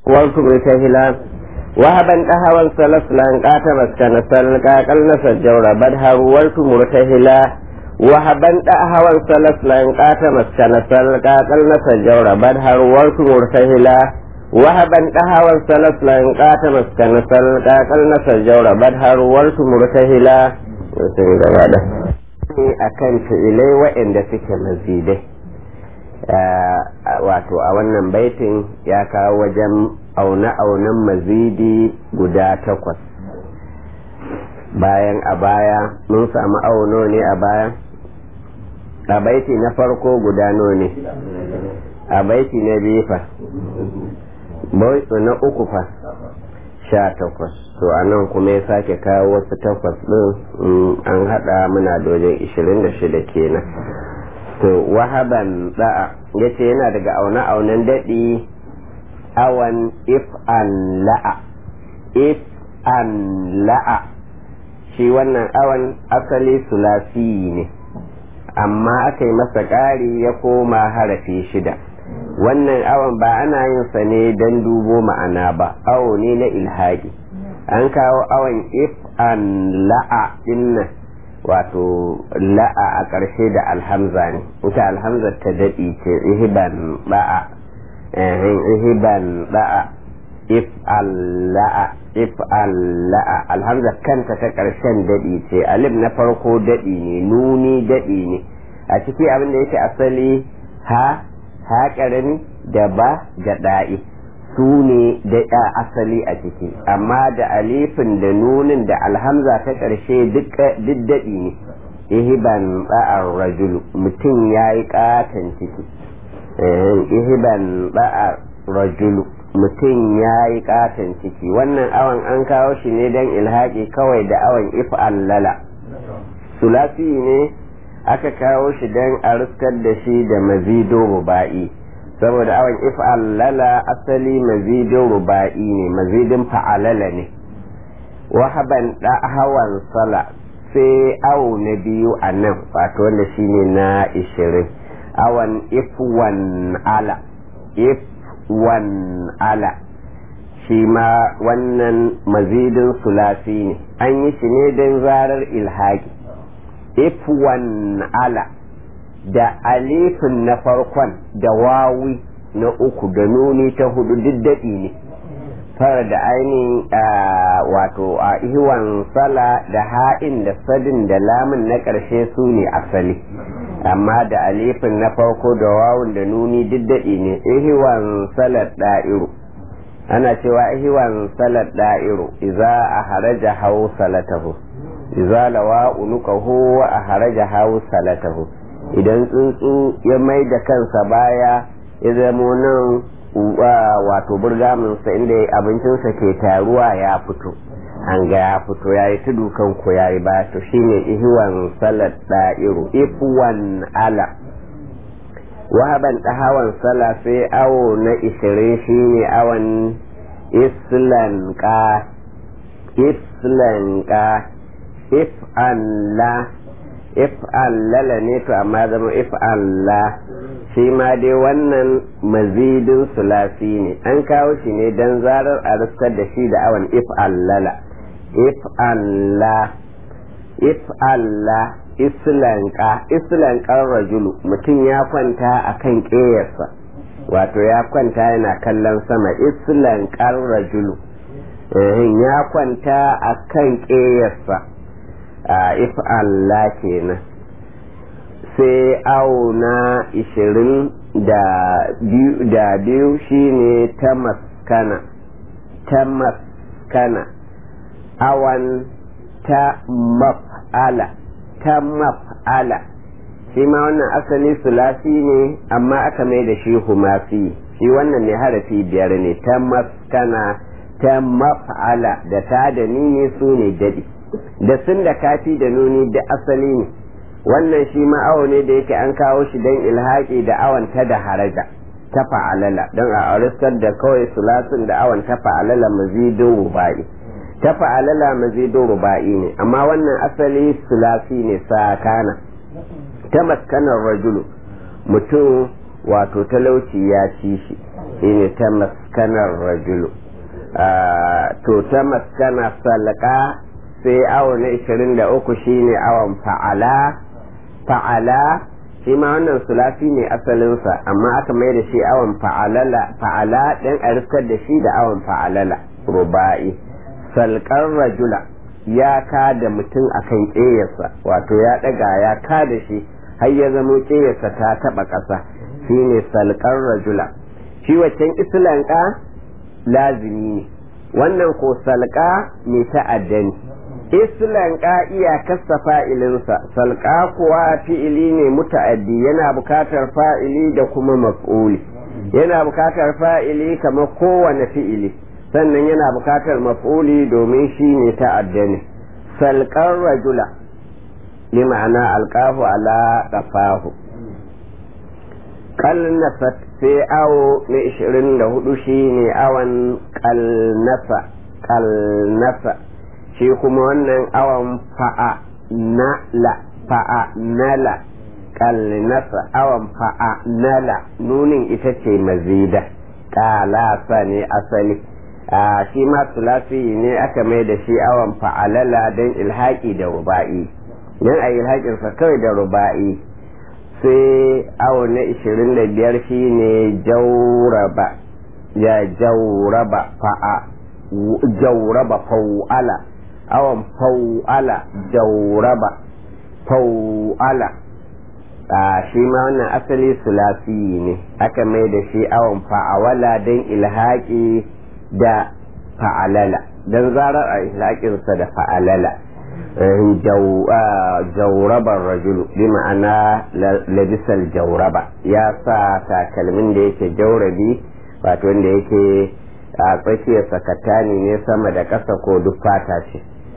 والكبر سهلا وهبا أهوى سلسلا قاتم مسكن سلقا قلنس الجور بدها روالت مرتهلا وهبا أهوى سلسلا قاتم مسكن سلقا قلنس الجور بدها روالت مرتهلا وهبا أهوى سلسلا قاتم مسكن سلقا قلنس الجور بدها روالت مرتهلا akan fi'ilai waɗanda suke mazidai wato a wannan baitin ya kawo wajen aune-aunen mazidi guda takwas bayan a baya mun samu auno ne a baya a baiti na farko guda ne a baiti na biyu fa na uku fa sha takwas to a nan kuma ya sake kawo wasu takwas ɗin an haɗa muna dojin ishirin da shida kenan to wahaban da'a ya ce yana daga aune-aunen daɗi awan if an la'a if an la'a shi wannan awan asali sulasi ne amma aka yi masa ƙari ya koma harafi shida wannan awan ba ana yin sa ne don dubo ma'ana ba awo ne na ilhaƙi an kawo awan if an la'a dinnan wato la'a a ƙarshe da alhamza ne ita alhamza ta daɗi ce ihiban ba'a ihiban ba'a if alla'a if alla'a alhamza kanta ta ƙarshen daɗi ce alif na farko daɗi ne nuni daɗi ne a ciki abin da yake asali ha ha ƙarami da ba da ɗa'i su ne da asali a ciki amma da alifin da nunin da alhamza ta ƙarshe duk daɗi ne ihiban ba'ar rajulu mutum ya yi ƙaton ciki ihiban ba'ar rajulu mutum ya yi ƙaton ciki wannan awan an kawo shi ne don ilhaƙi kawai da awan if'allala sulasi ne aka kawo shi don a riskar da shi da mazido ruba'i saboda awan if'allala asali mazidin ruba'i ne mazidin fa'alala ne wahaban da hawan sala sai awo na biyu a nan wato wanda shine na ishirin awan ifwan ala ifwan ala shi ma wannan mazidin sulasi ne an yi shi ne don zarar ilhaki ifwan ala da alifin na farkon da wawi na uku da nuni ta hudu duk daɗi ne fara da ainihin wato a ihiwan sala da ha'in da sadin da lamun na ƙarshe su ne asali amma da alifin na farko da wawun da nuni duk daɗi ne ihiwan salat da'iru ana cewa ihiwan salat da'iru iza a haraja hau salatahu iza lawa unukahu wa a haraja hau salatahu idan tsuntsu ya mai da kansa baya ya zamo nan wato burgaminsa inda abincinsa ke taruwa ya fito an ga ya fito ya yi tudu kanku ya yi ba to shine ihiwan salat da'iru ifuwan ala wahaban ɗahawan sala sai awo na ishirin shine awon islanka islanka if la if allala ne to amma zama if Allah shi ma dai wannan mazidin sulasi ne an kawo shi ne don zarar a riskar da shi da awan if allala if Allah if Allah islanka islankan rajulu mutum ya kwanta a kan ƙeyarsa wato ya kwanta yana kallon sama islankan rajulu ya kwanta a kan ƙeyarsa if Allah kenan sai auna ishirin da biyu shine ta maskana ta maskana awan ta maf'ala ta maf'ala shi ma wannan asali sulasi ne amma aka mai da shi humasi shi wannan ne harafi biyar ne ta maskana ta maf'ala da ta da ni ne su ne daɗi da sun da kafi da nuni da asali ne wannan shi ma'awo ne da yake an kawo shi don ilhaƙi da awon ta da haraja ta fa'alala don a aristar da kawai sulasun da awon ta fa'alala mazidin ruba'i ta fa'alala mazidin ruba'i ne amma wannan asali sulasi ne sakana ta maskanar rajulu mutum wato talauci ya ci shi shine ta maskanar rajulu to ta maskana salka sai awo na 23 shine awon fa'ala fa'ala shi ma wannan sulasi ne asalinsa amma aka mai da shi awon fa'alala fa'ala ɗan a rifkar da shi da awon fa'alala ruba'i salkar rajula ya ka da mutum akan ƙeyarsa wato ya ɗaga ya ka da shi har ya zamo ƙeyarsa ta taɓa ƙasa shine salkar rajula shi waccan islanka lazimi ne wannan ko salka mai ta'adda ne islanka iyakarsa fa'ilinsa salka kuwa fi'ili ne muta'addi yana bukatar fa'ili da kuma maf'uli yana bukatar fa'ili kamar kowane fi'ili sannan yana bukatar maf'uli domin shi ne ta'adda ne salkar rajula li ma'ana alƙafu ala ƙafahu kalnasat sai awo na 24 shi ne awon kalnasa kalnasa shi kuma wannan awon fa'a nala fa'a nala kalnasa awon fa'a nala nunin ita ce mazida kalasa ne asali a shi ma sulasi ne aka mai da shi awon fa'alala don ilhaƙi da ruba'i don a ilhaƙinsa kawai da ruba'i sai awo na 25 shi ne jauraba ya jauraba fa'a jauraba fau'ala awon fau'ala jauraba fau'ala a shi ma wannan asali sulasi ne aka mai da shi awon fa'awala don ilhaƙi da fa'alala don zarar a ilhaƙinsa da fa'alala jaurabar rajulu bi ma'ana labisal jauraba ya sa takalmin da yake jaurabi wato wanda yake a tsakiyar sakatani ne sama da ƙasa ko duk fata ce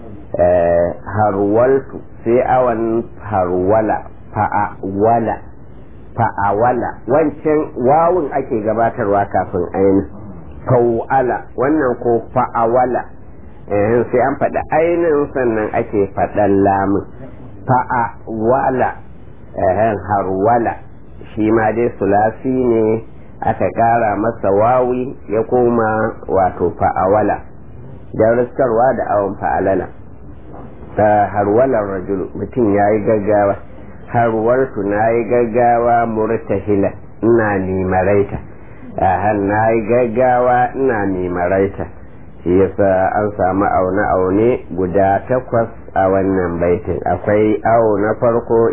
harwaltu sai awan harwala fa'awala fa'awala wancan wawun ake gabatarwa kafin ainihin fa'ala wannan ko fa'awala sai an faɗi ainihin sannan ake faɗan lamun fa'awala harwala shi ma dai sulasi ne aka ƙara masa wawi ya koma wato fa'awala don riskarwa da awon fa'alala harwalar rajulu mutum ya yi gaggawa harwarsu na yi gaggawa murtahila ina nimaraita na yi gaggawa ina nimaraita shi yasa an samu aune-aune guda takwas a wannan baitin akwai awo na farko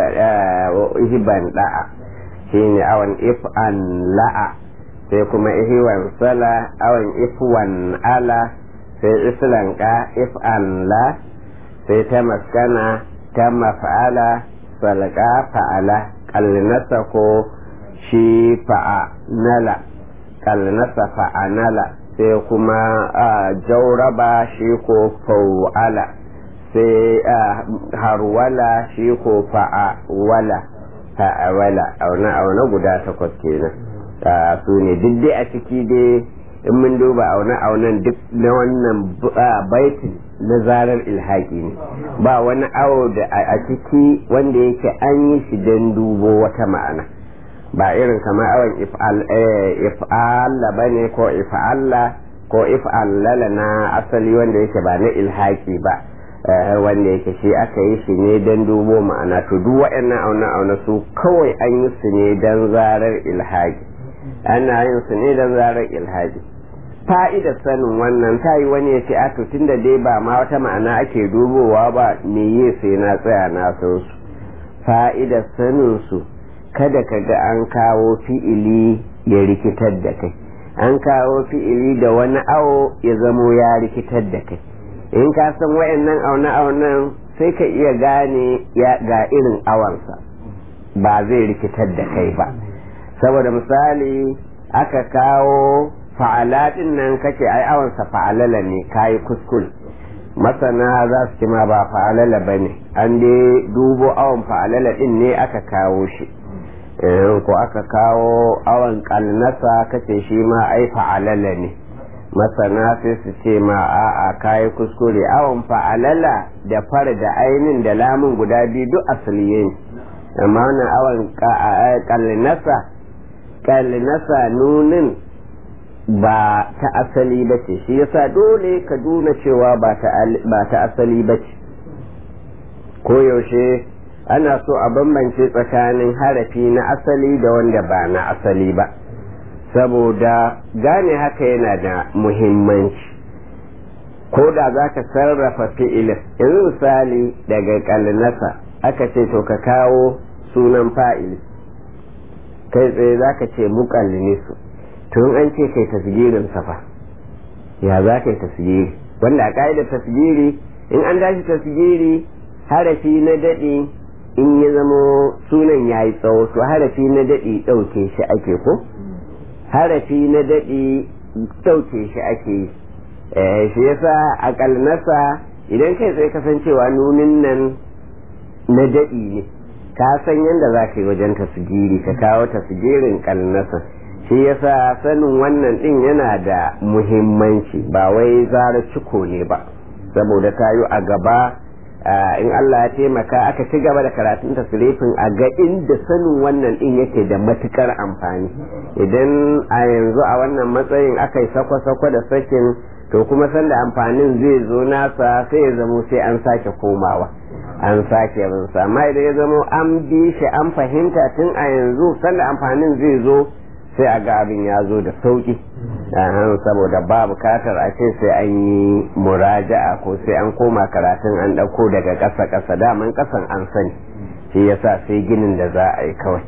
ihiban da'a shi ne awon if'an la'a sai kuma ihiwan sala awon ifwan ala sai islanka if'an la sai ta maskana ta maf'ala salka fa'ala kalnasa ko shi fa'anala kalnasa fa'anala sai kuma jauraba shi ko fau'ala sai harwala shi ko fa'awala fa'awala auna auna guda takwas kenan su ne duk dai a ciki dai in mun duba auna aunan duk na wannan baitin na zarar ilhaki ne ba wani awo da a ciki wanda yake an yi shi don dubo wata ma'ana ba irin kamar awon if'alla ba ne ko if'alla ko if'allala na asali wanda yake ba na ilhaki ba wanda yake shi aka yi shi ne don dubo ma'ana to duk waɗannan auna-auna su kawai an yi su ne don zarar ilhaki ana yin su ne don zarar ilhaki fa'idar sanin wannan ta yi wani ya ce a to tunda dai ba ma wata ma'ana ake dubowa ba me yi sai na tsaya na san su fa'idar sanin su kada ka ga an kawo fi'ili ya rikitar da kai an kawo fi'ili da wani awo ya zamo ya rikitar da kai in ka san wayannan aune-aunen sai ka iya gane ga irin awansa ba zai rikitar da kai ba saboda misali aka kawo fa'alatin nan kace ai awansa fa'alala ne kayi kuskul masana za su ma ba fa'alala ba ne an dai dubo awon fa'alala din ne aka kawo shi ko aka kawo awon kalnasa kace shi ma ai fa'alala ne masana sai su ce ma a'a kayi kuskure awon fa'alala da fara da ainin da lamun guda biyu duk asaliye ne amma wannan awon kalnasa kalnasa nunin ba ta asali ba ce shi yasa dole ka duna cewa ba ta asali ba ce koyaushe ana so a bambance tsakanin harafi na asali da wanda ba na asali ba saboda gane haka yana da muhimmanci ko da za ka sarrafa fi'ilin yanzu misali daga kalnasa aka ce to ka kawo sunan fa'ili kai tsaye za ka ce mukallinisu tun an ce kai tasgirin safa ya za ka yi tasgiri wanda a ka'idar tasgiri in an dashi tasgiri harafi na daɗi in ya zamo sunan ya yi tsawo to harafi na daɗi ɗauke shi ake ko harafi na daɗi ɗauke shi ake yi shi yasa a kalnasa idan kai tsaye kasancewa nunin nan na daɗi ne ka san yadda za ka yi wajen tasgiri ka kawo tasgirin kalnasa shi yasa sanin wannan ɗin yana da muhimmanci ba wai zara ciko ne ba saboda tayo a gaba in Allah ya taimaka aka ci gaba da karatun tasirifin a ga inda sanin wannan din yake da matukar amfani idan a yanzu a wannan matsayin aka yi sakwa-sakwa da sakin to kuma sanda amfanin zai zo nasa sai ya zamo sai an sake komawa an sake binsa amma idan ya zamo an bi shi an fahimta tun a yanzu sanda amfanin zai zo sai a ga abin ya zo da sauki saboda ba bukatar a ce sai an yi muraja'a ko sai an koma karatun an ɗauko daga ƙasa ƙasa daman ƙasan an sani shi yasa sai ginin da za a yi kawai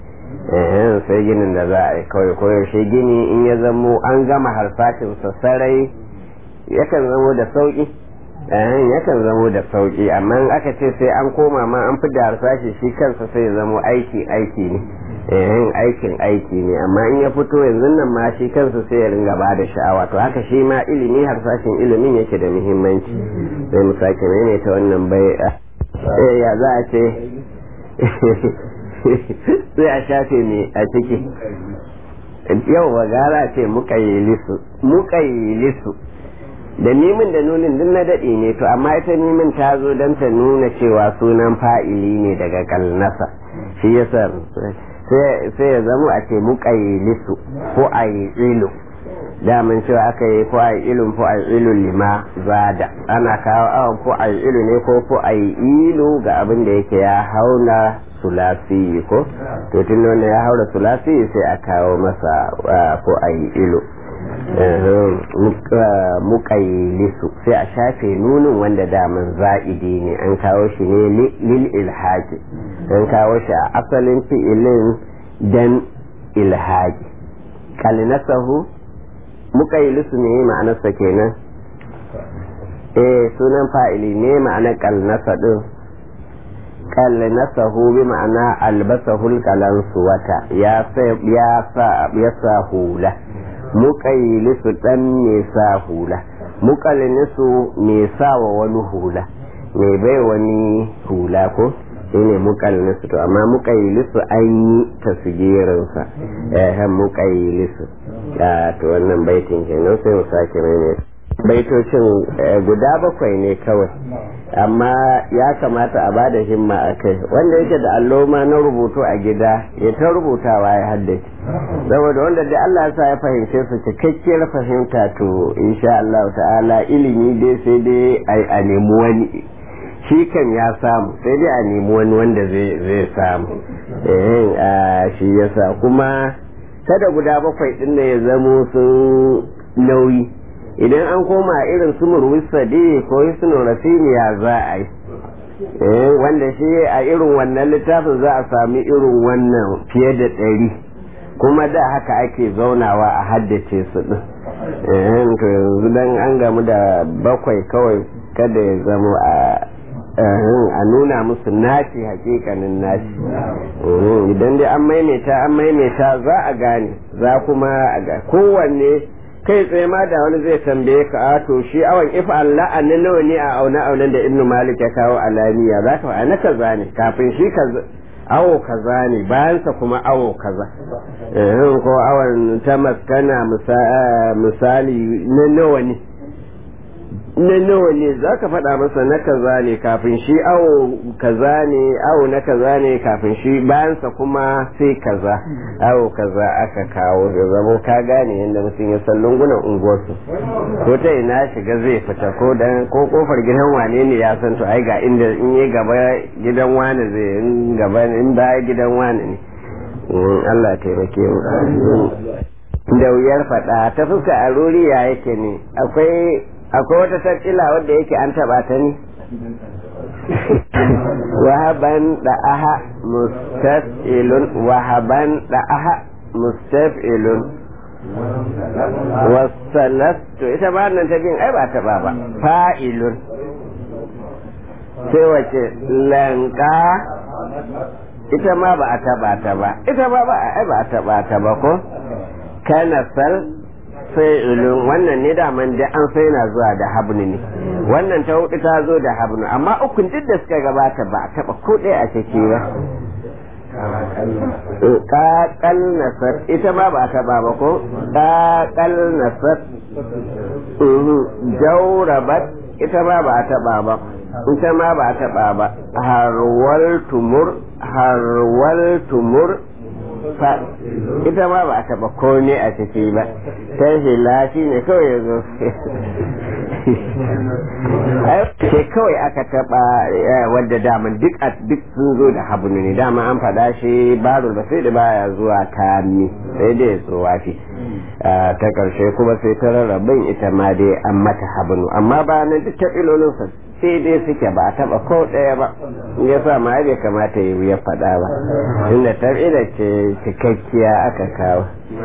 sai ginin da za a yi kawai ko yaushe gini in ya zamo an gama harsashin sarai yakan zamo da sauki yakan zamo da sauki amma in aka ce sai an koma ma an fi da harsashi shi kansa sai ya zamo aiki aiki ne yin aikin aiki ne amma in ya fito yanzu nan ma shi kansa sai ya ringa ba da sha'awa to haka shi ma ilimi harsashin ilimin yake da muhimmanci sai mu sake ne ta wannan bai ya za a ce sai a shafe ne a ciki yau wa gara ce muka yi lisu da mimin da nunin duk na daɗi ne to amma ita mimin ta zo don ta nuna cewa sunan fa'ili ne daga kalnasa shi yasa sai ya zama a ce muƙayyilisu ko a yi ilu daman cewa aka yi ko a yi ilun ko a yi ilun lima zada ana kawo awon ko a yi ilu ne ko ko a yi ilu ga abin da yake ya hauna sulasi ko to tun wanda ya haura sulasi sai a kawo masa ko a yi ilu muƙayyilisu sai a shafe nunin wanda daman za'idi ne an kawo shi ne lil ilhaki an kawo shi a asalin fi'ilin dan ilhaki kalinasahu muƙayyilisu ne ma'anarsa kenan eh sunan fa'ili ne ma'anar kalnasa din kalnasahu bi ma'ana albasahul kalansu wata ya sa hula muƙayyilisu ɗan mai sa hula muƙallinisu mai sa wa wani hula mai bai wani hula ko shine muƙallinisu to amma muƙayyilisu an yi tasgirinsa eh muƙayyilisu to wannan baitin kenan sai mu sake mai baitocin guda bakwai ne kawai amma ya kamata a bada himma a kai wanda yake da alloma na rubutu a gida ya ta rubutawa ya haddace saboda wanda da Allah sa ya fahimce su cikakkiyar fahimta to insha Allah ta'ala ilimi dai sai dai a nemi wani shi kan ya samu sai dai a nemi wani wanda zai samu eh shi yasa kuma kada guda bakwai din ya zamo sun nauyi idan an koma irin su murwisa dai ko hisnu rasimiya za a yi wanda shi a irin wannan littafin za a sami irin wannan fiye da ɗari kuma da haka ake zaunawa a haddace su ɗin to yanzu dan an gamu da bakwai kawai kada ya zama a a nuna musu naci hakikanin naci idan dai an maimaita an maimaita za a gane za kuma a ga kowanne kai tsaye ma da wani zai tambaye ka a to shi awon ifa Allah na nawa ne a auna aunan da ibnu malik ya kawo alamiya za ka fa na kaza ne kafin shi kaza awo kaza ne bayansa kuma awo kaza ko awon ta maskana misali na nawa ne na nawa ne za ka faɗa masa na kaza ne kafin shi awo kaza ne awo na kaza ne kafin shi bayansa kuma sai kaza awo kaza aka kawo da zama ka gane yadda mutum ya san lungunan unguwarsu ko ta ina shiga zai fita ko dan ko kofar gidan wane ne ya san to ai ga inda in yi gaba gidan wane zai in gaba in baya gidan wane ne Allah taimake mu da wuyar faɗa ta fuska a ruriya yake ne akwai akwai wata tattila wadda yake an taba ta ne wahaban da aha mustaf'ilun wahaban da aha mustaf'ilun wasalastu ita ba nan ta bin ai ba taba ba fa'ilun sai wace lanka ita ma ba a taba ta ba ita ba ba ai ba a taba ta ba ko kanasal fa'ilun wannan ne daman da an sai na zuwa da habnu ne wannan ta hudu ta zo da habnu amma ukun duk da suka gabata ba a taba ko ɗaya a ciki ba kakal nasar ita ma ba ta ba ba ko kakal nasar jaurabat ita ma ba ta ba ba ita ma ba ta ba ba harwal tumur harwal tumur ita ma ba a taba komai a ciki ba ta hila shi ne kawai ya zo sai kawai aka taba wadda daman duk duk sun zo da habnu ne dama an faɗa shi barul ba sai da baya zuwa kami sai dai tsowa shi ta ƙarshe kuma sai ta rarrabin ita ma dai an mata habnu amma ba nan duk ta ilolinsa sai dai suke ba a taba ko ɗaya ba ya sa ma bai kamata yi ya faɗa ba inda tab'ida ce cikakkiya aka kawo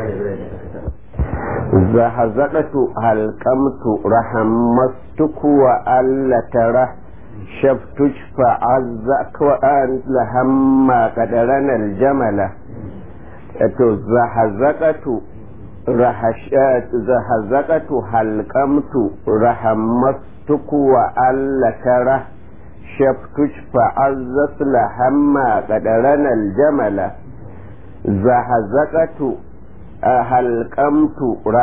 zahazaqatu halqamtu rahammastuku wa alla tara shaftuj fa azzak wa an lahamma qadaran aljamala to zahazaqatu rahashat zahazaqatu halqamtu rahammastuku wa alla tara شفتش فعزت لهما قدرنا الجمل زهزقت هلقمت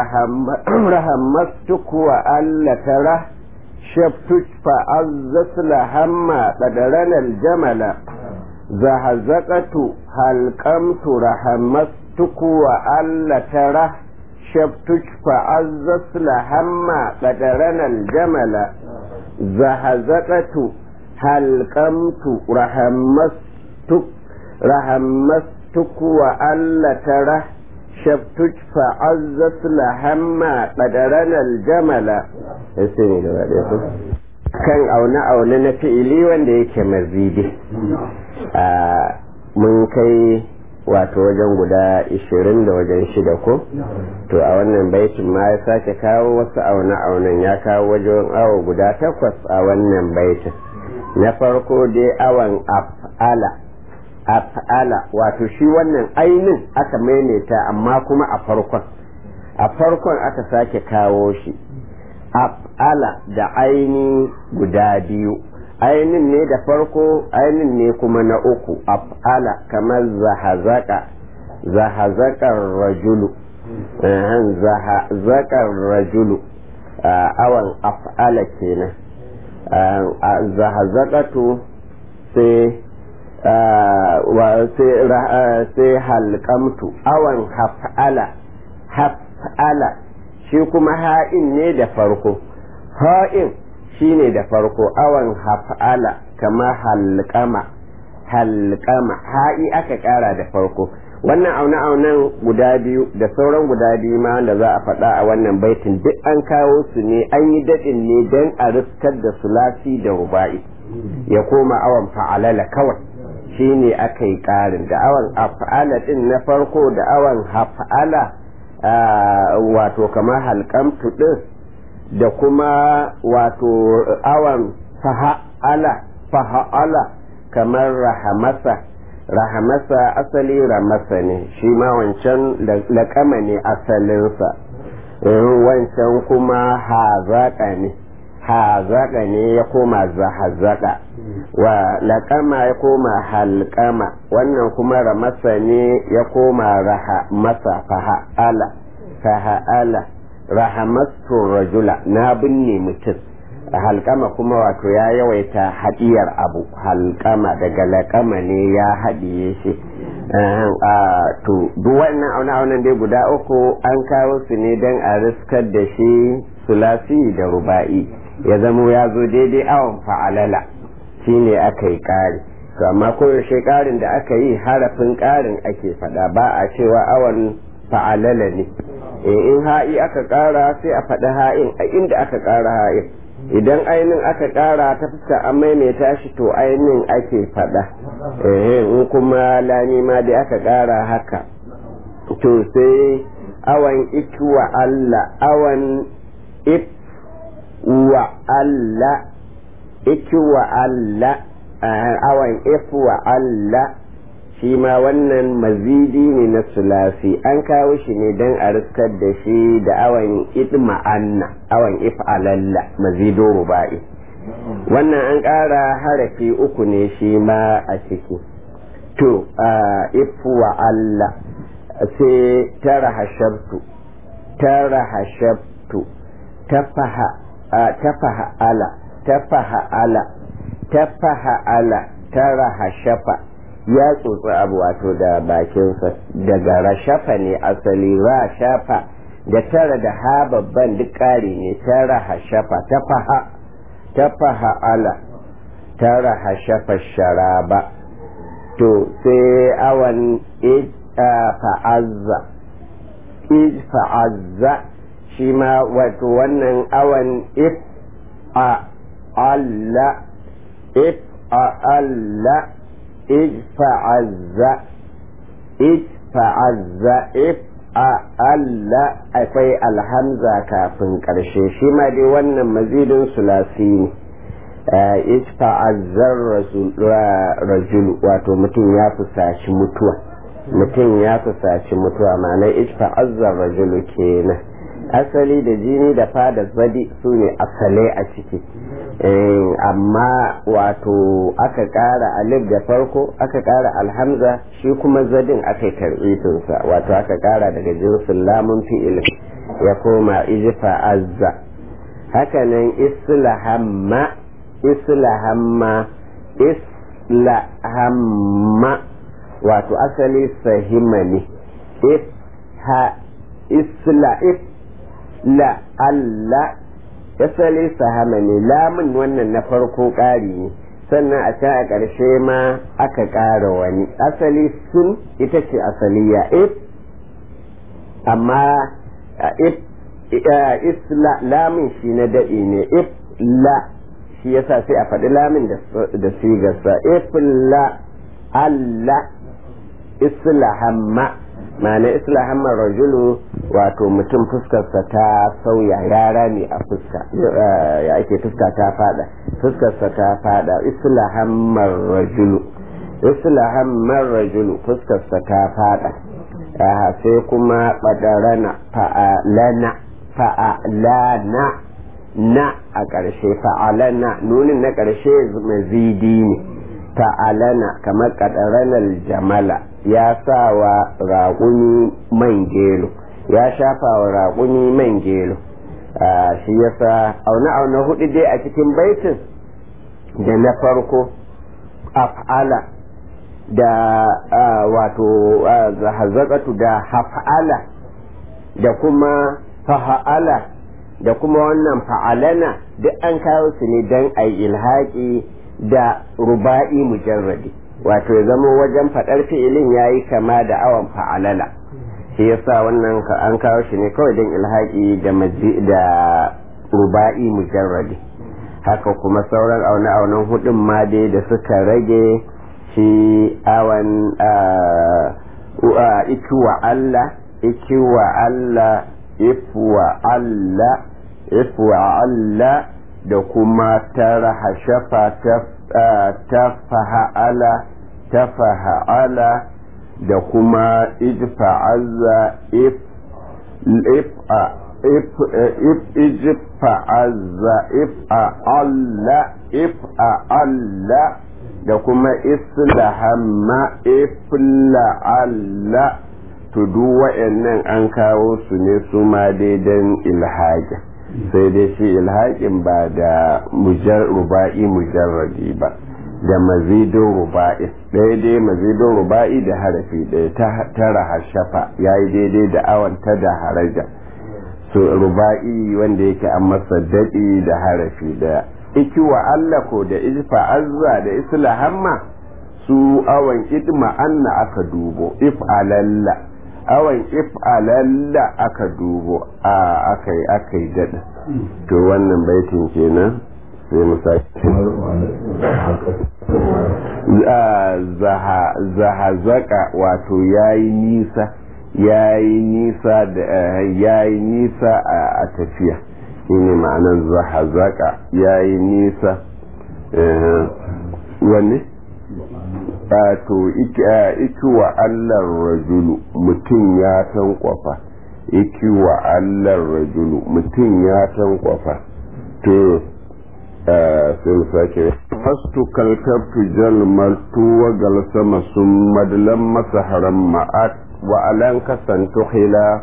رحمستك وألا تره شفتش فعزت لهما قدرنا الجمل زهزقت هلقمت رحمستك وألا تره شفتش فعزت لهما قدرنا الجمل زهزقت halkamtu rahammastuk rahammastuk wa alla tara shabtuj fa'azzat lahamma qadaran aljamala sai ne gaba da su kan aune aune na fi'ili wanda yake mazidi a mun kai wato wajen guda ishirin da wajen shida ko to a wannan baitin ma ya sake kawo wasu aune aunen ya kawo wajen awo guda takwas a wannan baitin na farko dai awan af'ala af'ala wato shi wannan ainin aka maimaita amma kuma a farkon a farkon aka sake kawo shi af'ala da aini guda biyu ainin ne da farko ainin ne kuma na uku af'ala kamar zahazaka zahazakar rajulu zahazakar rajulu awan af'ala kenan zahazakatu sai sai halkamtu awan haf'ala haf'ala shi kuma ha'in ne da farko ha'in shi ne da farko awan haf'ala kama halkama halkama ha'i aka kara da farko wannan aune-aunen guda biyu da sauran guda biyu ma da za a faɗa a wannan baitin duk an kawo su ne an yi daɗin ne don a riskar da sulasi da ruba'i ya koma awan fa'alala kawai shi ne aka yi ƙarin da awan af'ala ɗin na farko da awan haf'ala wato kamar halkamtu ɗin da kuma wato awan faha'ala faha'ala kamar rahamasa rahamasa asali ramasa ne shi ma wancan laƙama ne asalinsa wancan kuma hazaƙa ne hazaƙa ne ya koma zahazaka wa laƙama ya koma halƙama wannan kuma ramasa ne ya koma rahamasa faha'ala faha'ala rahamastu rajula na binne mutum halkama kuma wato ya yawaita haɗiyar abu halkama daga laƙama ne ya haɗiye shi to duk wannan auna-aunan dai guda uku an kawo su ne don a riskar da shi sulasi da ruba'i ya zamo ya zo daidai awon fa'alala shi ne aka yi ƙari to amma koyaushe ƙarin da aka yi harafin ƙarin ake faɗa ba a cewa awon fa'alala ne in ha'i aka ƙara sai a faɗi ha'in a inda aka ƙara ha'in idan ainin aka ƙara ta fuska an maimaita shi to ainin ake faɗa in kuma lami ma da aka ƙara haka to sai awan ikiwa Allah awan if wa Allah ikiwa Allah awan if wa Allah shi ma wannan mazidi ne na sulasi an kawo shi ne don a riskar da shi da awan idma'anna awan if'alalla mazido ruba'i wannan an ƙara harafi uku ne shi ma a ciki to ifuwa Allah sai tara hashabtu tara hashabtu tafaha tafaha ala tafaha ala tafaha ala tara hashafa ya tsotsi abu wato da bakinsa daga rashafa ne asali rashafa da tara da ha babban duk ƙari ne tara hashafa tafaha tafaha ala tara hashafa sharaba to sai awan fa'azza ij fa'azza shi ma wato wannan awan if a alla if a alla ijfa'azza ijfa'azza if a alla akwai alhamza kafin ƙarshe shi ma dai wannan mazidin sulasi ne ijfa'azzar rajulu wato mutum ya fusaci mutuwa mutum ya fusaci mutuwa ma'ana ijfa'azzar rajulu kenan asali da jini da fada zadi su ne asalai a ciki amma wato aka ƙara alif da farko aka ƙara alhamza shi kuma zadin aka yi wato aka ƙara daga jinsin lamun fi'il ya koma ijifa azza hakanan islahamma islahamma islahamma wato asali sahima ne if ha isla if la alla asali sahama ne lamun wannan na farko ƙari ne sannan a can a ƙarshe ma aka ƙara wani asali sun ita ce asaliya if amma if isla lamun shi na daɗi ne if la shi yasa sai a faɗi lamun da sigarsa if la alla isla hamma ma'ana islahamar rajulu wato mutum fuskarsa ta sauya yara ne a fuska ya ake fuska ta fada fuskarsa ta fada islahamar rajulu islahamar rajulu fuskarsa ta fada sai kuma badarana fa'alana fa'alana na a ƙarshe fa'alana nunin na ƙarshe mazidi ne fa'alana kamar ƙadaranar jamala ya sa wa raƙuni man gelo ya shafa wa raƙuni man gelo shi ya sa auna-auna hudu dai a cikin baitin da na farko af'ala da wato hazakatu da haf'ala da kuma faha'ala da kuma wannan fa'alana duk an kawo su ne don a yi ilhaƙi da ruba'i mujarradi wato ya zama wajen faɗar fi'ilin ya yi kama da awon fa'alala shi yasa wannan an kawo shi ne kawai don ilhaƙi da ruba'i mujarradi haka kuma sauran aune-aunen hudun ma dai da suka rage shi awan ikiwa Allah ikiwa Allah ifwa Allah ifwa Allah da kuma tara hashafa ta faha'ala ta faha'ala da kuma ijfa'azza if if if if ijfa'azza if alla if alla da kuma islahamma if la'alla to duk wa'annan an kawo su ne su ma daidan ilhaja sai dai shi ilhaƙin ba da ruba'i mujarradi ba da mazidin ruba'i ɗaya dai mazidin ruba'i da harafi ɗaya ta tara hashafa ya yi daidai da awon ta da haraja so ruba'i wanda yake an masa daɗi da harafi ɗaya iki wa Allah ko da izfa azza da isla hamma su awon idma anna aka dubo if alalla awon if alalla aka dubo a akai akai daɗa to wannan baitin kenan sai mu sake zahazaka wato yayi nisa yayi nisa da yayi nisa a tafiya shine ma'anar zahazaka yayi nisa wanne to iki wa allar rajulu mutum ya tankwafa iki wa allar rajulu mutum ya tankwafa to sai mu sake fastu kalkabtu jalmaltu wa galsama sun madalan masaharan ma'at wa alan kasantu hila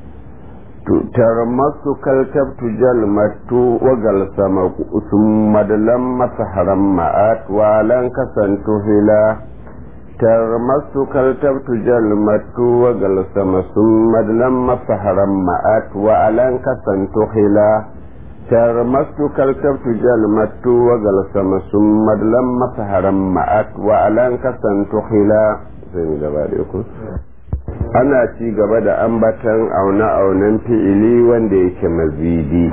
tarmasu kalkabtu jalmaltu wa galsama sun madalan masaharan ma'at wa alan kasantu hila tarmasu kaltabtu jalmatu wa galsama sun madalan masaharan ma'at wa alan kasantu hila tarmastu kaltabtu jalmatu wa galsama sun madlan masaharan ma'at wa alan kasantu hila sai mu gaba da ku ana ci gaba da ambatan aune-aunen fi'ili wanda yake mazidi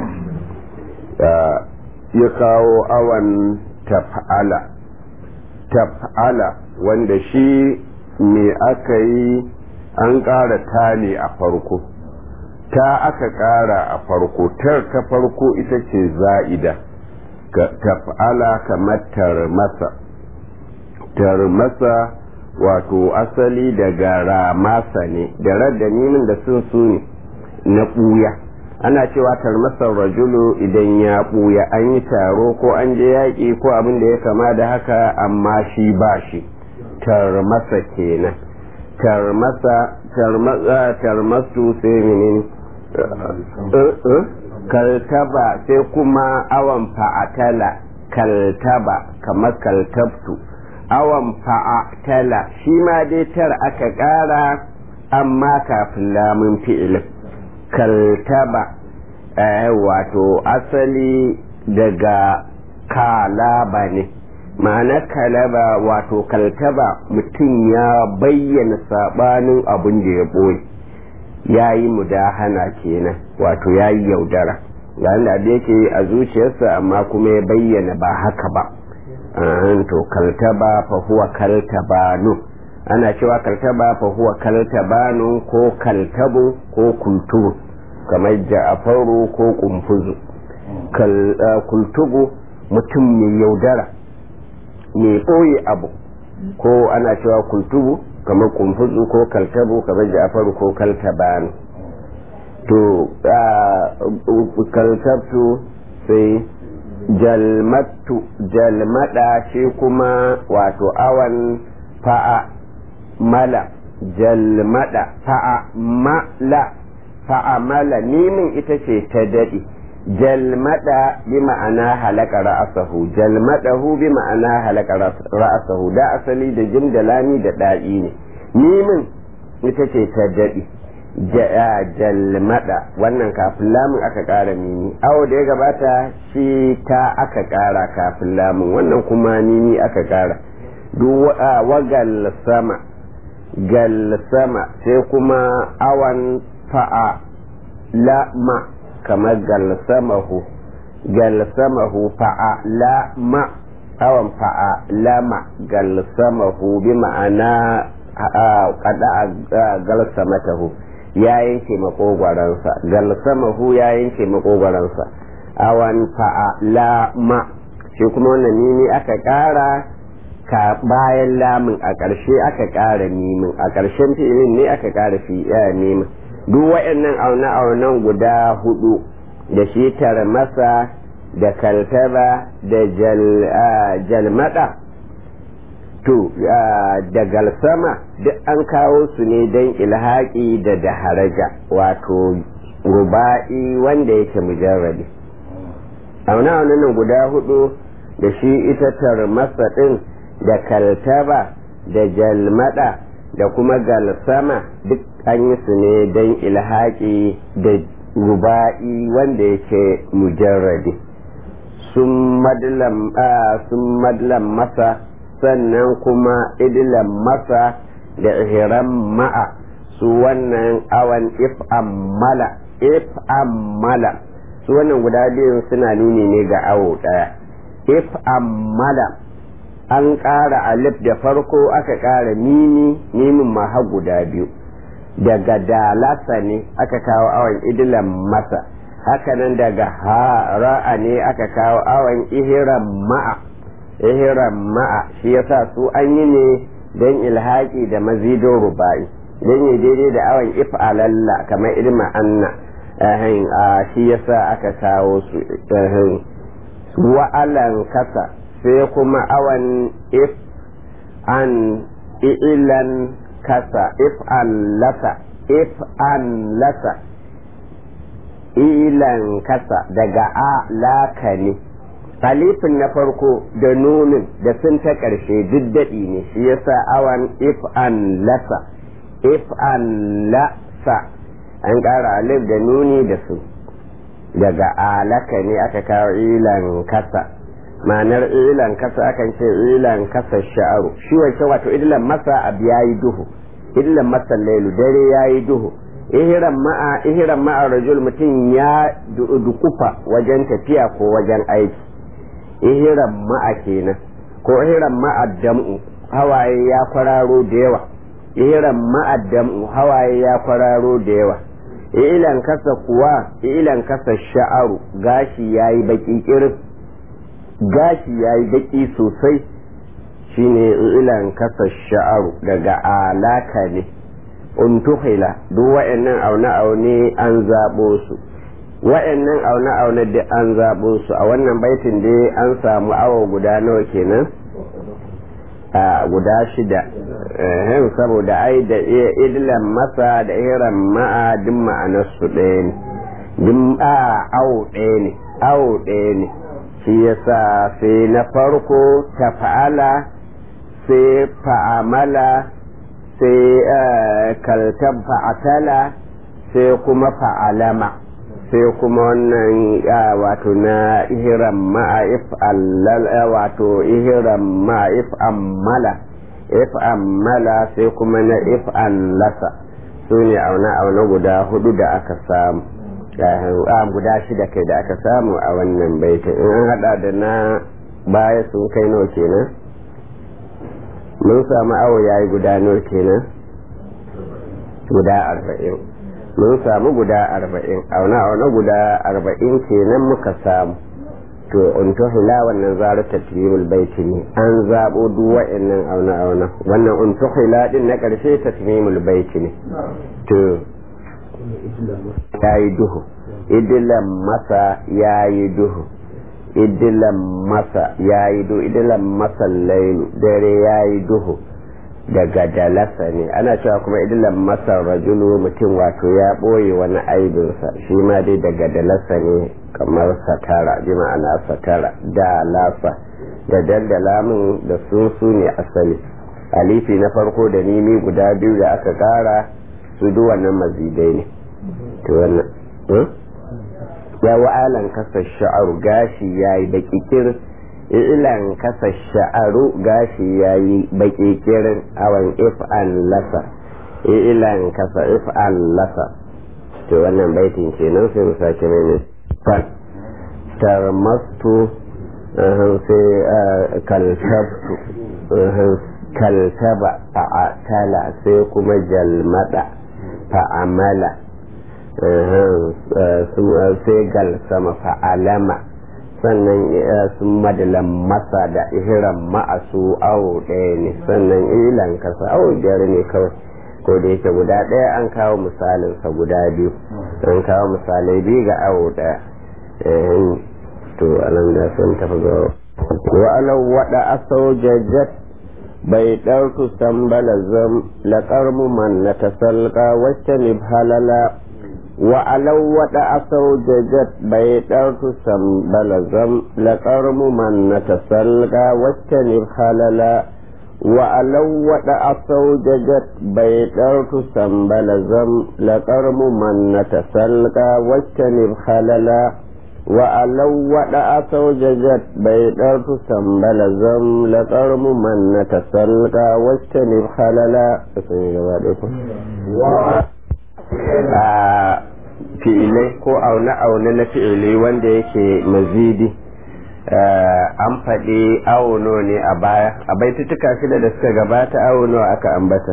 ya kawo awan taf'ala taf'ala wanda shi me aka yi an ƙara ta ne a farko ta aka ƙara a farko tar ta farko ita ce za'ida taf'ala kamar tarmasa tarmasa wato asali daga ramasa ne da radda nimin da sun su ne na ɓuya ana cewa tarmasar rajulu idan ya ɓuya an yi taro ko an je yaƙi ko abin da ya kama da haka amma shi ba shi tarmasa kenan tarmasa tarmasu sai menene kaltaba sai kuma awan fa'atala kaltaba kamar kaltabtu awan fa'atala shi ma dai tar aka ƙara amma kafin lamun fi'ilin kaltaba wato asali daga kalaba ne ma'ana kalaba wato kaltaba mutum ya bayyana sabanin abin da ya ɓoye ya yi mudahana kenan wato ya yi yaudara ga da da yake a zuciyarsa amma kuma ya bayyana ba haka ba to kaltaba fa huwa kaltabanu ana cewa kaltaba fa huwa kaltabanu ko kaltabu ko kultubu kamar ja'afaru ko kumfuzu kultubu mutum mai yaudara mai ɓoye abu ko ana cewa kultubu kamar kumfuzu ko kaltabu kamar ja'afaru ko kaltabanu to kaltabtu sai jalmattu jalmada shi kuma wato awan fa'a mala jalmada fa'a mala fa'a mala nimin ita ce ta daɗi jalmada bi ma'ana halaka ra'asahu jalmadahu bi ma'ana halaka ra'asahu da asali da jim da lami da da'i ne nimin ita ce ta daɗi jalmada wannan kafin lamun aka ƙara mimi awo da ya gabata shi ta aka ƙara kafin lamun wannan kuma mimi aka ƙara wagal sama gal sama sai kuma awan fa'a lama kamar gal samahu gal samahu fa'a lama awan fa'a lama gal samahu bi ma'ana kada gal samatahu ya yanke makogwaransa galsamahu ya yanke makogwaransa awan fa'a la ma shi kuma wannan nini aka ƙara ka bayan lamun a ƙarshe aka ƙara mimin a ƙarshen fi'ilin ne aka ƙara fi mimin duk waɗannan aune-aunen guda hudu da shi masa da kaltaba da jalmada to da galsama duk an kawo su ne don ilhaƙi da daharaja wato ruba'i wanda yake mujarrabi auna nan guda hudu da shi ita tarmasa din da kaltaba da jalmada da kuma galsama duk an yi su ne don ilhaƙi da ruba'i wanda yake mujarrabi sun madlan masa sannan kuma idilan masa da ihiran ma'a su wannan awan if'ammala if'ammala su wannan guda biyu suna nuni ne ga awo ɗaya if'ammala an ƙara alif da farko aka ƙara mimi mimin ma har guda biyu daga dalasa ne aka kawo awon idilan masa hakanan daga hara'a ne aka kawo awon ihiran ma'a ihiran ma'a shi yasa su an yi ne don ilhaki da mazidin rubai don yi daidai da awon if'alalla kamar ilma anna shi yasa aka kawo su wa'alan kasa sai kuma awon if an ilan kasa if an lasa if an lasa ilan kasa daga a laka ne alifin na farko da nunin da sun ta ƙarshe duk daɗi ne shi yasa awan if an lasa if an lasa an ƙara alif da nuni da su daga alaka ne aka kawo ilan kasa ma'anar ilan kasa akan ce ilan kasa sha'aru shi wancan wato ilan masa abu yayi duhu ilan masa lailu dare yayi duhu ihiran ma'a ihiran ma'a rajul mutum ya dukufa wajen tafiya ko wajen aiki ihiran ma'a kenan ko ihiran ma'a dam'u hawaye ya kwararo da yawa ihiran ma'a dam'u hawaye ya kwararo da yawa ilan kasa kuwa ilan kasa sha'aru gashi yayi baki kirin gashi yayi baki sosai shine ilan kasa sha'aru daga alaka ne untuhila duk wa'annan aune-aune an zaɓo su wa'annan aune-aune da an zaɓo su a wannan baitin dai an samu awo guda nawa kenan a guda shida ehem saboda ai da idlan masa da iran ma'a duk ma'anar su ɗaya ne duk a awo ɗaya ne awo ɗaya ne shi yasa sai na farko ta fa'ala sai fa'amala sai kaltan fa'atala sai kuma fa'alama sai kuma wannan wato na ihiran ma'if wato ihiran ma'if ammala if ammala sai kuma na if lasa su ne auna auna guda hudu da aka samu guda shida kai da aka samu a wannan baitin in an hada da na baya sun kai nawa kenan mun samu awo yayi guda nawa kenan guda arba'in mun samu guda arba'in auna auna guda arba'in kenan muka samu to untuhila wannan zaru tatmimul baiti ne an zabo duk wa'annan auna auna wannan untuhila din na karshe tatmimul baiti ne to yayi duhu idilan masa yayi duhu idilan masa yayi duhu idilan masa lailu dare yayi duhu daga dalasa ne ana cewa kuma idilan masa rajulu mutum wato ya ɓoye wani aibinsa shi ma dai daga dalasa ne kamar satara bi ma'ana satara da lasa da dandala min da sun su ne asali alifi na farko da nimi guda biyu da aka kara su duk wannan mazidai ne to wannan ya wa'alan kasa sha'aru gashi yayi baki kirin ilan kasa sha'aru gashi yayi baki kirin awan if'an lasa ilan kasa if'an lasa to wannan baitin kenan sai mu sake mai fan tarmastu sai kaltabtu kaltaba fa'atala sai kuma jalmada fa'amala sai gal sama fa'alama sannan sun madalan masa da ihiran ma'asu awo ɗaya ne sannan ilan kasa awo biyar ne kawai ko da yake guda ɗaya an kawo misalinsa guda biyu an kawo misalai biyu ga awo ɗaya to anan da sun tafi ga wa'alau waɗa asau jajjat bai ɗauku sambala zam laƙar mu man na tasalka wacce ne halala وعلو ودع سوججت بيدرت سنبلزم لقرم من نتسلقى واجتنب خللا وعلو ودع سوججت بيدرت سنبلزم لقرم من نتسلقى واجتنب خللا وعلو ودع سوججت بيدرت سنبلزم لقرم من نتسلقى واجتنب خللا a fi'ilai ko aune-aune na fi'ilai wanda yake mazidi an faɗi auno ne a baya a baitutuka shida da suka gabata auno aka ambata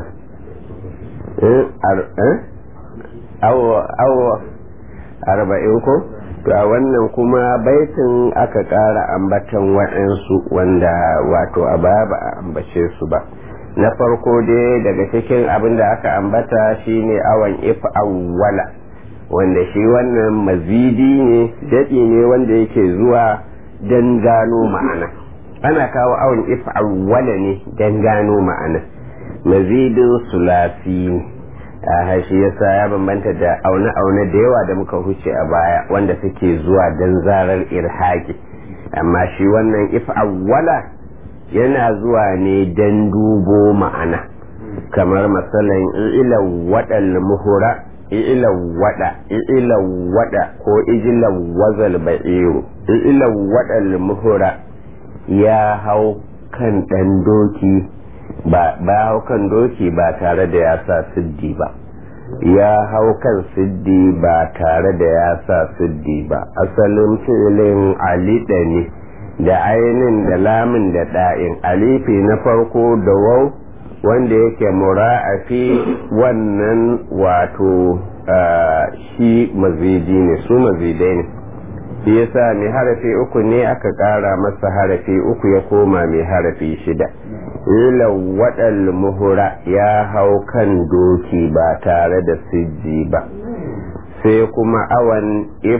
awo arba'in ko to a wannan kuma baitin aka ƙara ambatan waɗansu wanda wato a baya ba a ambace su ba na farko dai daga cikin abin da aka ambata shine awon if awwala wanda shi wannan mazidi ne daɗi ne wanda yake zuwa don gano ma'ana ana kawo awon if awwala ne don gano ma'ana mazidin sulasi ne a shi yasa ya bambanta da aune-aune da yawa da muka huce a baya wanda suke zuwa don zarar irhaki amma shi wannan if awwala yana zuwa ne don dubo ma'ana kamar matsalan ilan waɗal muhura ilan waɗa ilan waɗa ko ijilan wazal ba'iru ilan waɗal muhura ya hau kan ɗan doki ba hau kan doki ba tare da ya sa siddi ba ya hau kan siddi ba tare da ya sa siddi ba asalin filin alida ne da ainin da lamin da ɗa'in alifi na farko da wau wanda yake mura'afi wannan wato shi mazidi ne su mazidai ne shi yasa mai harafi uku ne aka ƙara masa harafi uku ya koma mai harafi shida ilan waɗal muhura ya hau kan doki ba tare da sijji ba sai kuma awan if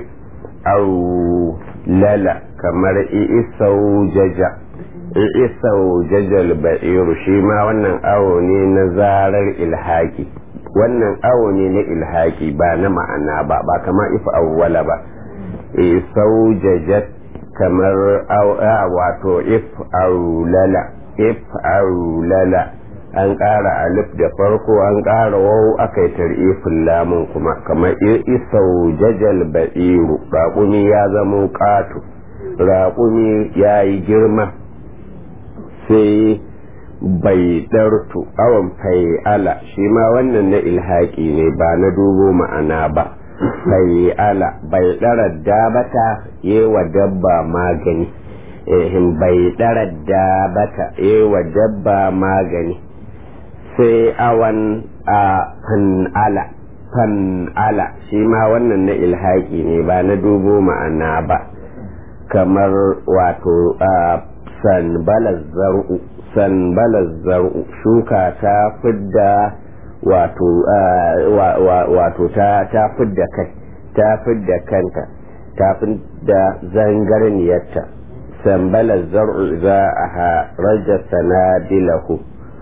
au lala kamar isau jaja isau jajal ba'iru shi ma wannan awo ne na zarar ilhaki wannan awo ne na ilhaki ba na ma'ana ba ba kamar if awwala ba isau jajat kamar wato if aulala if aulala an ƙara alif da farko an ƙara wau aka yi tarifin lamun kuma kamar isau jajal ba'iru raƙumi ya zamo ƙato raƙumi ya yi girma sai bai ɗartu awon fai'ala shi ma wannan na ilhaƙi ne ba na dubo ma'ana ba fai'ala bai ɗara dabata yewa dabba magani ehin bai ɗara dabata yewa dabba magani sai awan a fan'ala fan'ala shi ma wannan na ilhaƙi ne ba na dubo ma'ana ba kamar wato sanbalar zar'u sanbalar zar'u shuka ta fidda wato wato ta fidda kai ta fidda kanta ta fidda zangarniyarta sanbalar zar'u za a raja sanadilahu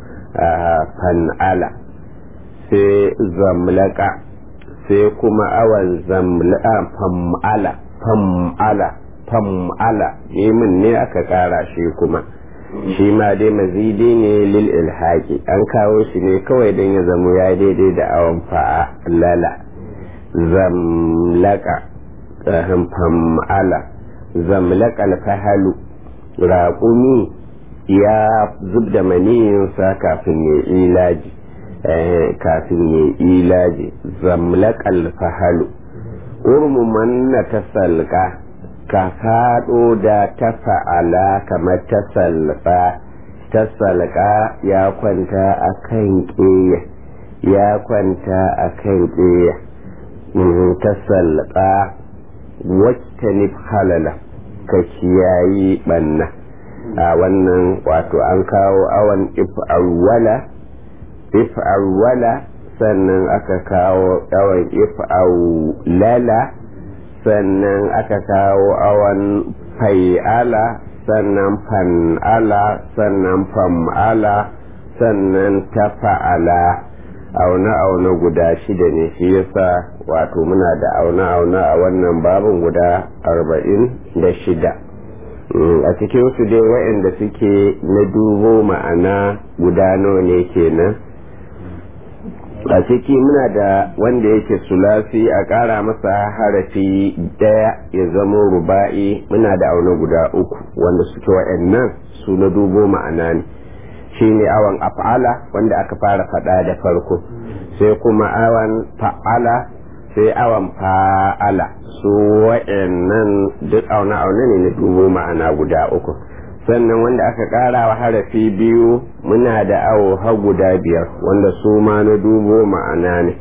fan'ala sai zamlaka sai kuma awan zamlaka fam'ala fam'ala fam'ala nemin ne aka kara shi kuma shi ma dai mazidi ne lil ilhaki an kawo shi ne kawai don ya zamo ya daidai da awon fa'ala zamlaka fam'ala zamlaka alfahalu raƙumi ya zub da maniyinsa kafin ya ilaji kafin ya ilaji zamlaka alfahalu urmuman na ta salka ka faɗo da ta fa'ala kamar ta salfa ta salka ya kwanta a kan ƙeya ya kwanta a kan ƙeya ta salka wacce ni halala ka kiyayi ɓanna a wannan wato an kawo awon if'awwala if'awwala sannan aka kawo awon if'awlala sannan aka kawo awon fai'ala sannan fan'ala sannan fam'ala sannan tafa'ala auna-auna guda shida ne shi yasa wato muna da auna-auna a wannan babin guda arba'in da shida a cikin su dai waɗanda suke na dubo ma'ana guda nawa ne kenan a ciki muna da wanda yake sulasi a ƙara masa harafi daya ya zama ruba'i muna da auna guda uku wanda suke waɗannan su na dubo ma'ana ne shi ne awon af'ala wanda aka fara faɗa da farko sai kuma awon fa'ala sai awon fa'ala su waɗannan duk auna-auna ne na dubo ma'ana guda uku sannan wanda aka ƙara wa harafi biyu muna da awo har guda biyar wanda su ma na dubo ma'ana ne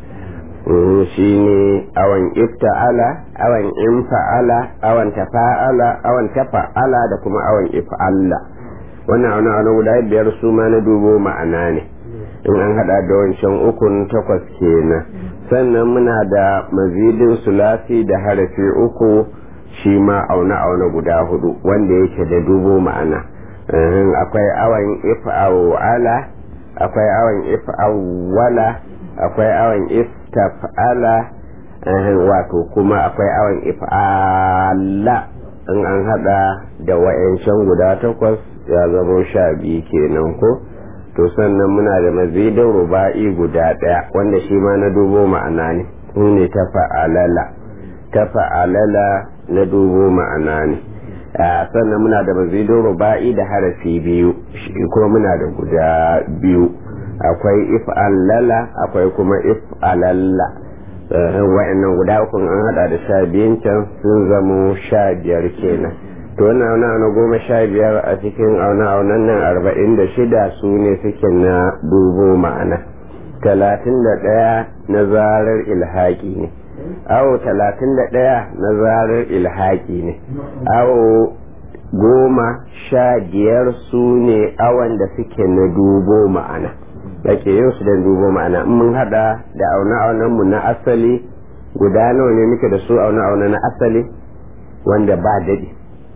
shi ne awon ifta'ala awon infa'ala awon tafa'ala awon tafa'ala da kuma awon if'alla wannan auna auna guda biyar su ma na dubo ma'ana ne in an hada da wancan ukun takwas kenan sannan muna da mazidin sulasi da harafi uku shi ma auna auna guda hudu wanda yake da dubo ma'ana akwai awon if'awala akwai awon if'awala akwai awon iftaf'ala wato kuma akwai awon if'ala in an hada da wa'yancan guda takwas ya zama sha biyu kenan ko to sannan muna da mazidin ruba'i guda daya wanda shi ma na dubo ma'ana ne ne ta fa'alala ta fa'alala na dubo ma'ana ne sannan muna da mazidin ruba'i da harafi biyu shi kuma muna da guda biyu akwai if'alala akwai kuma if'alalla wa'annan guda uku an hada da sha biyun can sun zamo sha biyar kenan to wannan auna auna goma sha biyar a cikin auna aunan nan arba'in da shida su ne suke na dubo ma'ana talatin da ɗaya na zarar ilhaƙi ne awo talatin da ɗaya na zarar ilhaƙi ne awo goma sha biyar su ne awon da suke na dubo ma'ana ake yin su da dubo ma'ana in mun hada da auna aunan mu na asali guda nawa ne muke da su auna auna na asali wanda ba daɗi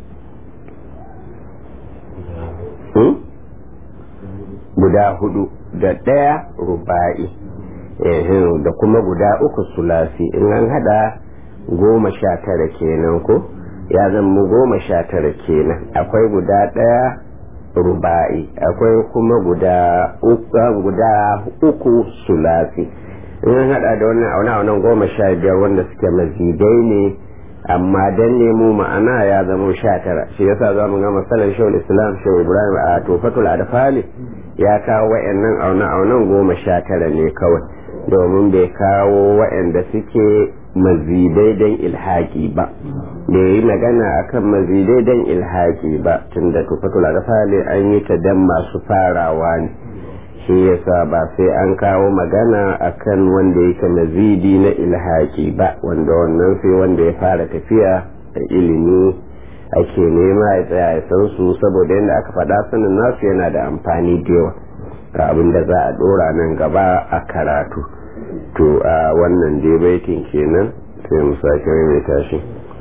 guda hudu da ɗaya ruba'i da kuma guda uku sulasi in an hada goma sha tara kenan ko ya zama goma sha tara kenan akwai guda ɗaya ruba'i akwai kuma guda uku guda uku sulasi in an hada da wannan auna wannan goma sha biyar wanda suke mazidai ne amma dan nemo ma'ana ya zama sha tara shi yasa za mu ga masalan shawul islam shawul ibrahim a tofatul adfali ya kawo wa'annan auna aunan goma sha tara ne kawai domin bai kawo wa'anda suke mazidai dan ilhaki ba da yi magana akan mazidai dan ilhaki ba tunda tofatul adfali an yi ta dan masu farawa ne shi yasa ba sai an kawo magana akan wanda yake mazidi na ilhaki ba wanda wannan sai wanda ya fara tafiya da ilimi ake nema ya tsaya ya san su saboda yadda aka faɗa sanin nasu yana da amfani da yawa ga abin da za a ɗora nan gaba a karatu to a wannan dai baitin kenan sai mu sake mai tashi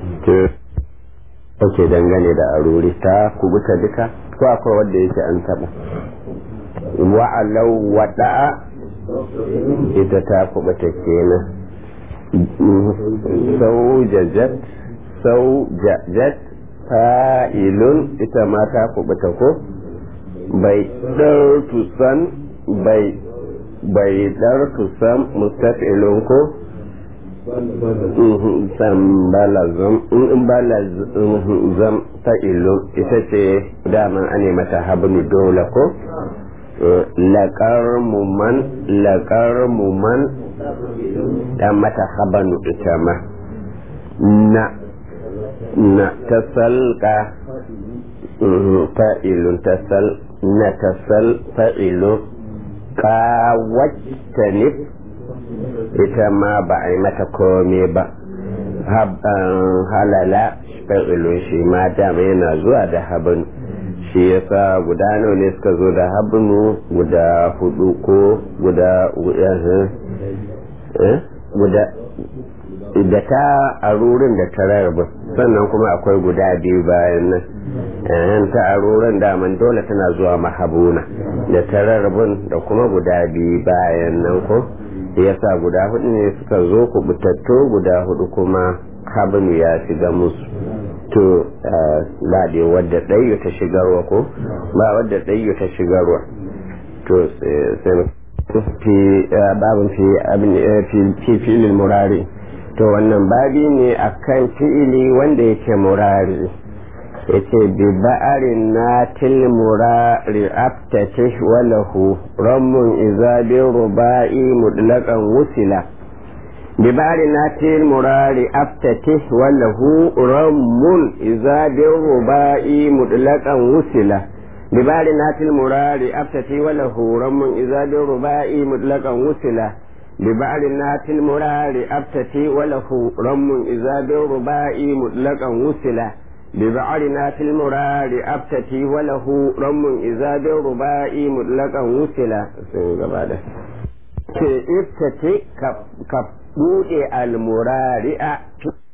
ake dangane da aruri ta kubuta duka ko akwai wanda yake an taɓa wa'alau wada'a ita ta kubuta kenan sau jajat sau jajat fa'ilun ita ma ta kubuta ko bai ɗartusan bai bai ɗartusan mustafilun ko balazam in balazam fa'ilun ita ce daman ane mata habnu dole ko laƙar muman laƙar muman da mata habanu ita ma na na tasalka fa'ilun tasal na tasal fa'ilun kawactanif ita ma ba a yi mata kome ba halala fa'ilun shi ma dama yana zuwa da habanu shi yasa guda nawa ne suka zo da habnu guda hudu ko guda guda da ta arurin da ta rarraba sannan kuma akwai guda biyu bayan nan ta arurin daman dole tana zuwa mahabuna da ta rarrabun da kuma guda biyu bayan nan ko yasa guda hudu ne suka zo kubutattu guda hudu kuma kabinu ya shiga musu to ba da wadda ɗayyu ta shigarwa ko ba wadda ɗayyu ta shigarwa to sai fi babin fi abin fi filin murari to wannan babi ne akan fi'ili wanda yake murari yace bi ba'arin na til murari aftatish walahu rammun iza bi ruba'i mutlaqan wusila bi ba'arin na til murari aftatish walahu rammun iza bi ruba'i mutlaqan wusila bi ba'arin na til murari aftatish walahu rammun iza bi ruba'i mutlaqan wusila ببعض النات المرار أبتتي وله رم إذا بالرباء مطلقا وصلا ببعض نات المرار أبتتي وله رم إذا بالرباء مطلقا وصلا ابتتي كبودي المرار